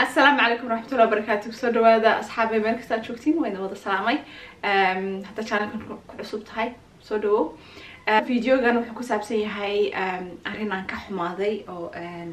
asalaamu calaykum waraxmatullahi wabarakaatu kusoo dhawaada asxaabay meel kastaa joogtiin wayna wada salaamay hadda channelkan ku cusub tahay soo dhawow videogan wuxuu ku saabsan yahay arrin aan ka xumaaday oo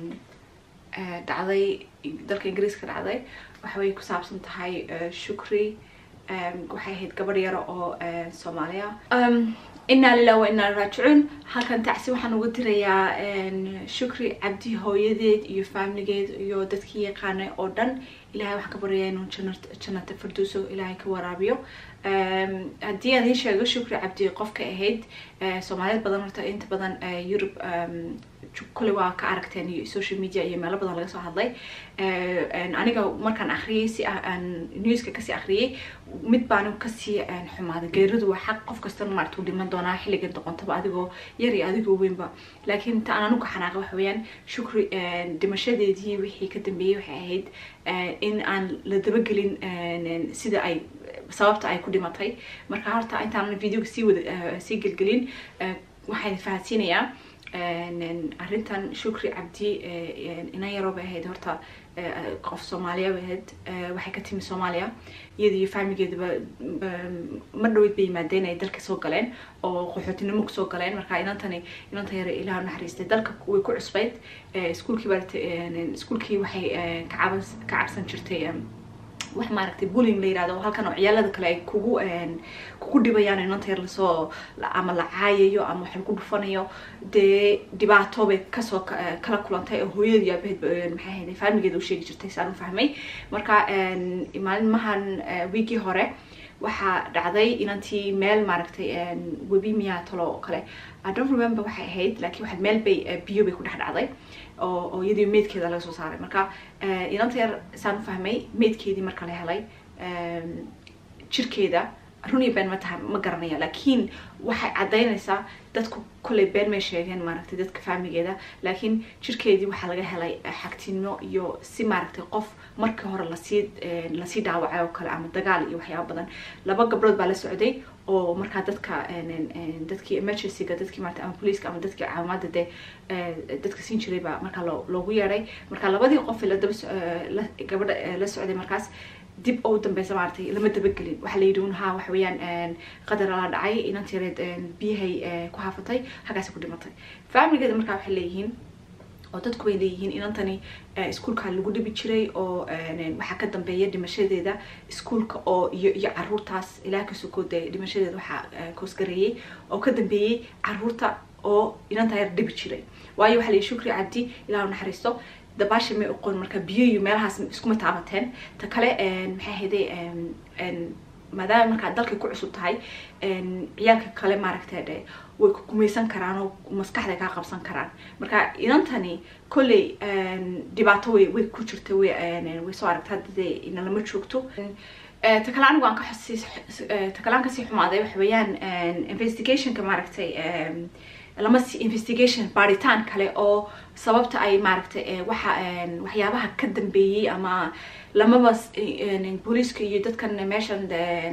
dhacday dalka ingiriiska dhacday waxaway ku saabsan tahay shukri waxay ahayd gabadh yaro oo soomaaliya inaa lilah wa inaa raajicuun halkan tacsi waxaan uga dirayaa shukri cabdi hooyadeed iyo faamiligeed iyo dadkii yaqaanay oo dhan ilahay waxaan ka baryayaa inuu jannata farduuso ilaahay ka waraabiyo haddii aan iin sheego shukri cabdi qofka ahayd soomaaliyeed badan horta inta badan yurub kule waa ka aragteen iyo social media iyo meelo badan laga soo hadlay aniga markaan akriyay si aan newska kasii akriyay mid baan kasii xumaaday geeridu waa xaq qof kastana maarata u dhiman doonaa xilligan doqontaba adigoo yar iyo adigoo weynba laakiin inta aan anuga xanaaqa waxa weeyaan shukri dhimashadeedii wixii ka dambeeyey waxay ahayd in aan la dabagelin sida ay sababta ay ku dhimatay marka horta intaan videoga sii wada sii gelgelin waxaan fahansiinayaa arrintan shukri cabdi ina yaroo bay ahayd horta qof soomaaliya bay ahayd waxay ka timi soomaaliya iyada iyo faamigeedaba ma dhaweyd bay yimaadeen ay dalka soo galeen oo qaxootinimo kusoo galeen marka inantani inanta yare ilaah naxariistay dalka way ku cusbayd iskuulkii baa iskuulkii waxay ka cabsan jirtay wax maaragtay bullying la yirahdo halkan oo ciyaalada kale ay kugu kugu dhibayaan inanta yar lasoo ama la caayayo ama wax lagu dhufanayo dee dhibaato bay kasoo kala kulantay oo hooyadii aabaheed maxay ahayd faamigeeda u sheegi jirtay saan u fahmay marka maalmahan wiigii hore waxaa dhacday inantii meel maaragtay webi miyaa talo oo kale i don't remember waxay ahayd laakiin waxaad meel bay biyo bay ku dhex dhacday oo oo iyadii meydkeeda laga soo saaray marka inanta yar saan u fahmay meydkeedii marka la helay jirkeeda run iyo been ma taha ma garanaya laakiin waxay caddaynaysaa dadku kolley been may sheegeen maaragtay dadka faamigeeda laakiin jirkeedii waxaa laga helay xagtinimo iyo si maaragtay qof markii hore lasii lasii dhaawacay oo kale ama dagaal iyo waxyaaba badan laba gabdhood baa la socday oo markaa dadka dadkii emergencyga dadkii maarata ama poliiska ama dadkii caawimaada dee dadka siin jiray baa markaa loo loogu yeedhay marka labadii qof la daba gabadha la socday markaas dib oo dambeysa maaragtay lama dabagelin waxaa la yidhi un ha waxa weeyaan qadar la dhacay inanti yareed biyahay ku haafatay halkaasi ku dhimatay faamiligeeda markaa waxay leeyihiin oo dadku way leeyihiin inantani iskuolka lagu dhibi jiray oo waxaa ka dambeeya dhimashadeeda iskuolka oo iyo iyo caruurtaas ilaah ka sokoode dhimashadeeda waxaa koosgareeyey oo ka dambeeyey caruurta oo inanta yar dhibi jiray waayo waxaa la yihi shukri cabdi ilaah naxariisto dabaasha may oqoon marka biyo iyo meelahaas iskuma taabateen ta kale maxay ahayday maadaama markaa dalkay ku cusub tahay ciyaalka kale maaragtay dhe way ku gumaysan karaan oo maskaxday kaa qabsan karaan marka inantani kolley dhibaato way way ku jirta way way soo aragta hadda dee ina lama joogto ta kale anigu aan ka xusii ta kale aan kasii xumaaday waxa weeyaan investigationka maaragtay lama si investigation baaritaan kale oo sababta ay maaragtay waxa waxyaabaha ka dambeeyey ama lamaba booliiska iyo dadkan meeshan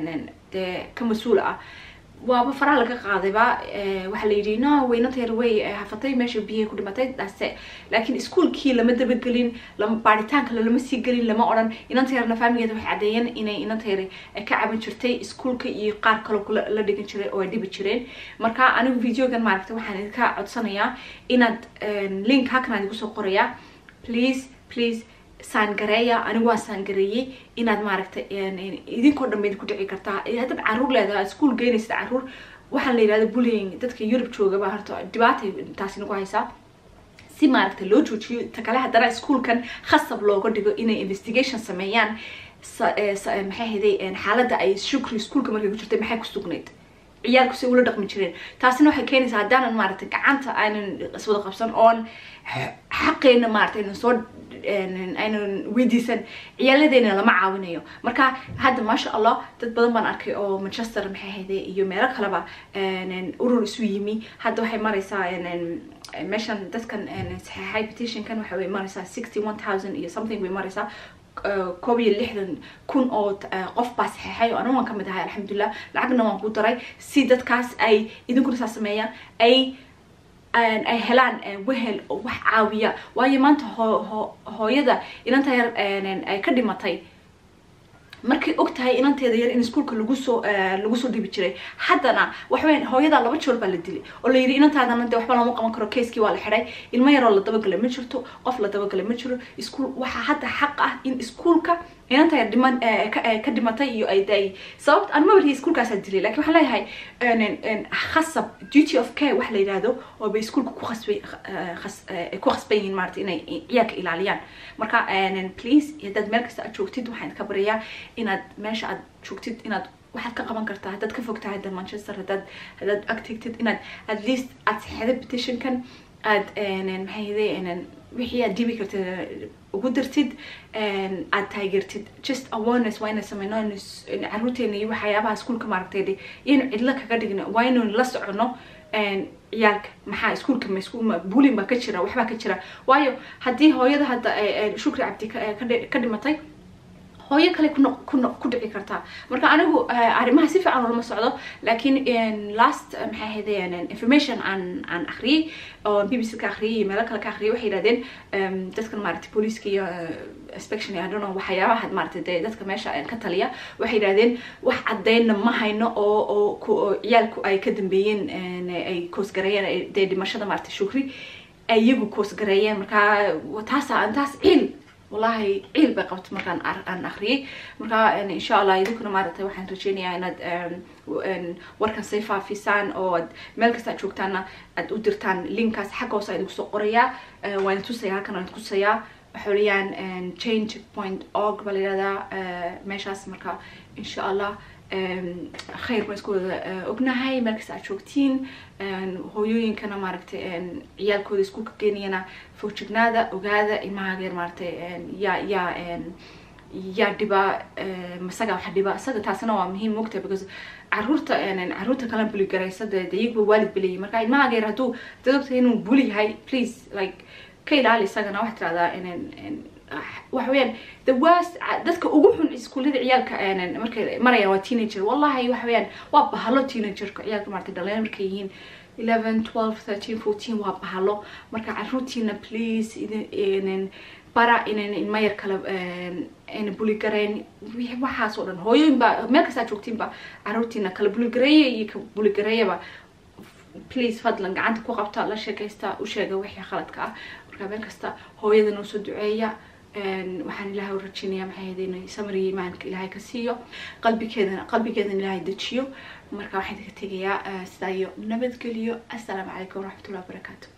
dee ka mas-uul ah waaba faraha laga qaadayba waxaa la yidhi no waynanta yar way hafatay meesha biyahay ku dhimatay daase laakiin iskuolkii lama dabagelin lama baaritaan kale lama sii gelin lama odhan inanta yarna faamigeeda waxay caddeeyeen inay inanta yar ka caban jirtay iskuolka iyo qaar kaloo kula la dhigan jiray oo ay dhibi jireen marka anigu videogan maaragtay waxaan idinka codsanayaa inaad link halkan aan igu soo qorayaa please please saangareeya anigu waan saangareeyey inaad maaragtay idinkoo dhan bayd ku dhici kartaa haddaad caruur leedahay iskuol geynaysid caruur waxaan la yidhahda bullying dadka yurub joogaba horta dhibaatay taasi nagu haysaa si maaragtay loo joojiyo ta kale haddana iskuolkan khasab looga dhigo inay investigation sameeyaan maxay hayday xaaladda ay shukri iskuolka markay ku jirtay maxay ku sugnayd ciyaalku si ula dhaqmi jireen taasina waxay keenaysaa haddaanan maaragtay gacanta aynan iswada qabsan oon xaqeena maaragtay aynan soo aynan weydiisan ciyaaladeena lama caawinayo marka hadda maasha allah dad badan baan arkay oo manchester maxay hayday iyo meelo kaleba urur isu yimi hadda waxay maraysaa meeshan dadkan saxeexay petitionkan waxa way maraysaa sixty one thousand iyo something bay maraysaa koob iyo lixdan kun oo qof baa saxeexay oo anigu waan kamid ahay alxamdulilah lacagna waan ku daray si dadkaas ay idinkuna saa sameeyaan ay ay helaan wehel oo wax caawiya waayo maanta hooyada inanta yar ay ka dhimatay markay og tahay inanteeda yar in iskuolka lagu soo lagu soo dhibi jiray haddana waxaweyan hooyadaa laba joor baa la dilay oo la yidhi inantaadana de waxba lama qaban karo keiskii waa la xidhay ilmo yaroo la dabagalay ma jirto qof la dabagalay ma jiro iskuol waxaa hadda xaq ah in iskuolka inanta yar dhiman ka dhimatay iyo ay daayay sababta aan mabarihi iskuolkaasaa dilay lakin waxaan leeyahay khasab duty of care wax la yidhaahdo oo bay iskuolka ku khasbay ku khasban yihiin maarata inay ciyaalka ilaaliyaan marka please haddaad meel kasta aad joogtid waxaan ka baryayaa inaad meesha aad joogtid inaad waxaad ka qaban kartaa haddaad ka fog tahay hadda manchester haddaad haddaad ag tegtid inaad at least aad saxeeda petitionkan aad maxay wixii aad dhibi kartid ugu dartid aad taageertid just awareness waa inay sameyno caruurteena iyo waxyaabaha iskuolka maaragtay iyaynu cidlo kaga dhigno waa inaynu la socono ciyaalka maxaa iskuolka ma bulin baa ka jira waxbaa ka jira waayo haddii hooyada hadda shukri cabdi ka dhimatay hooyo kale ku dhici kartaa marka anigu arrimaha si fiican olama socdo laakiin last maxay ahayd information aan aan akhriyey oo b b c ka akhriyay iyo meelo kale ka akhriyay waxay yidhahdeen dadkan maaragtay booliiska iyo inspection i don't know waxyaabaha maaragtay dee dadka meesha ka taliya waxay yidhahdeen wax caddeynna ma hayno oo oo ciyaalku ay ka dambeeyeen ay koosgareeyeen dee dhimashada maaragtay shukri ay iyagu koosgareeyeen marka taasa taas ciil wallahi ciil bay qabta markaan aan akriyay marka insha allah idinkuna maaragtay waxaan rajeynayaa inaad warkan say faafisaan oo ad meel kasta ad joogtaana aad u dirtaan linkaas xagga hoose idinku soo qorayaa waan tusaya halkan waan tusayaa waxaweyaan change point org baa la yihahdaa meeshaas marka insha allah khayr baan isku wada ognahay meel kasta aad joogtiin hooyooyinkana maaragtay ciyaalkooda iskuulka geenayana fogjignaada ogaada ilmaha yar maaragtay yaa yaa yaa dhiba masaga waxa dhiba isaga taasina waa muhiim mogtahay because caruurta caruurta kala buli garaysa de de iyagba waalid belayay marka ilmaha yar hadduu dad ogtahay inuu buli yahay please like ka ilaali isagana waxaa tirahdaa waxa weyaan the worst dadka ugu xun iskuullada ciyaalka markay marayaan waa teenager wallahi waxa weyaan waa bahalo teenagerka ciyaalka maarata dhalinyaro markay yihiin eleven twelve thirteen fourteen waa bahalo marka caruurtiina please idin bara inan ilma yar kala ayna buligarayn waxaas oo dhan hooyooyin baa meel kastaa joogtiinba caruurtiina kala buligareeya iyo ka buligareeyaba please fadlan gacanta ku qabta la sheekaysta u sheega wixii khaladka ah marka meel kasta hooyada noo soo duceeya waxaan ilaahay u rajeynayaa maxay ahayd inay samriga imaanka ilaahay ka siiyo qalbigeedana qalbigeedana ilaahay dejiyo marka waxaan idinka tegayaa sidaa iyo nabadgeliyo assalaamu calaykum waraxmatullahi wabarakaatu